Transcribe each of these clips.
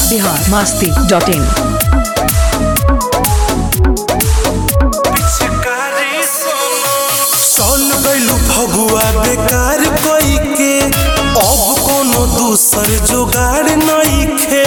Bihar Masti dot in चल गइलू फगुआ बेकार कई के अब कोनो दूसर जुगाड़ नइखे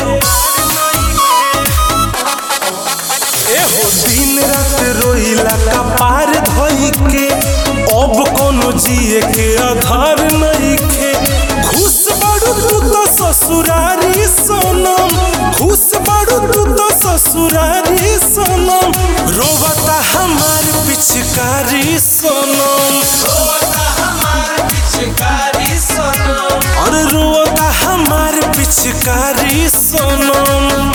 एहो दिन रात रोइला कपार धोई के अब कोनो जिए के आधार नइखे खुश बाड़ू तू तो ससुरारी सोनम खुश बाड़ू तू तो ससुरारी सोनम रोवता हमार पिचकारी सोनम और रोवता हमार पिचकारी सोनम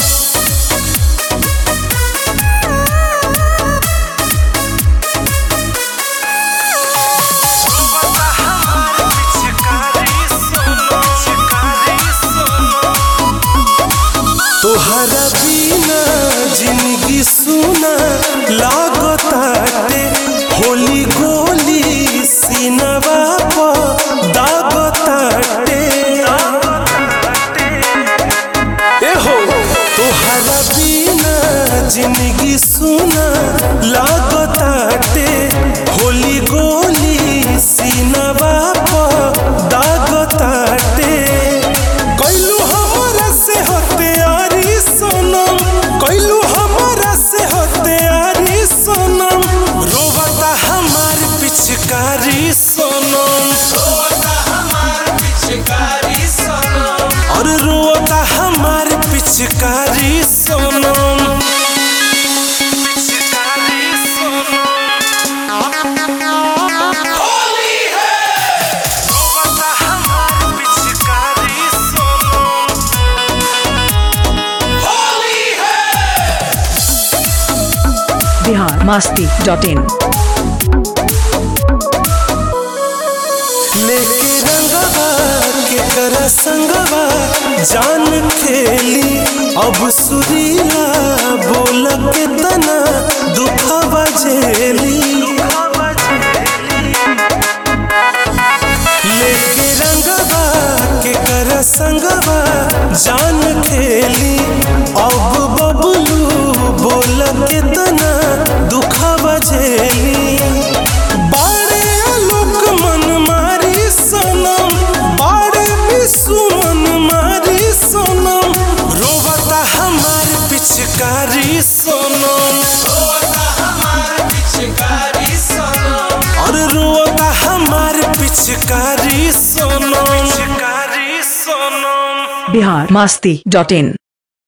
तोहरा बिना जिंदगी सुना लागताटे होली गोली सीनवा पर दागताटे ए हो तोहरा बिना जिंदगी सुना लागताटे होली गोली सीनवा पर दागताटे कैलू हमरा से हत्यारी सनम कैलू हमरा से हत्यारी सनम रोवता हमार पिचकारी सनम और रोवता हमार पिचकारी सनम रोवता हमार पिचकारी सनम बिहार मास्ती डॉट इन लेके रंगवा के कर संगवा जान खेली अब सुरीला बोल के तना दुखवा झेली लेके रंगवा के कर संगवा जान खेली अब बबलू बोल के तना दुखवा झेली बाड़े लोक मन मारी सनम बाड़े विश्व मन मारी सनम रोवता हमार पिचकारी सनम और रोवता हमार पिचकारी सनम पिचकारी सनम बिहार मास्ती डॉट इन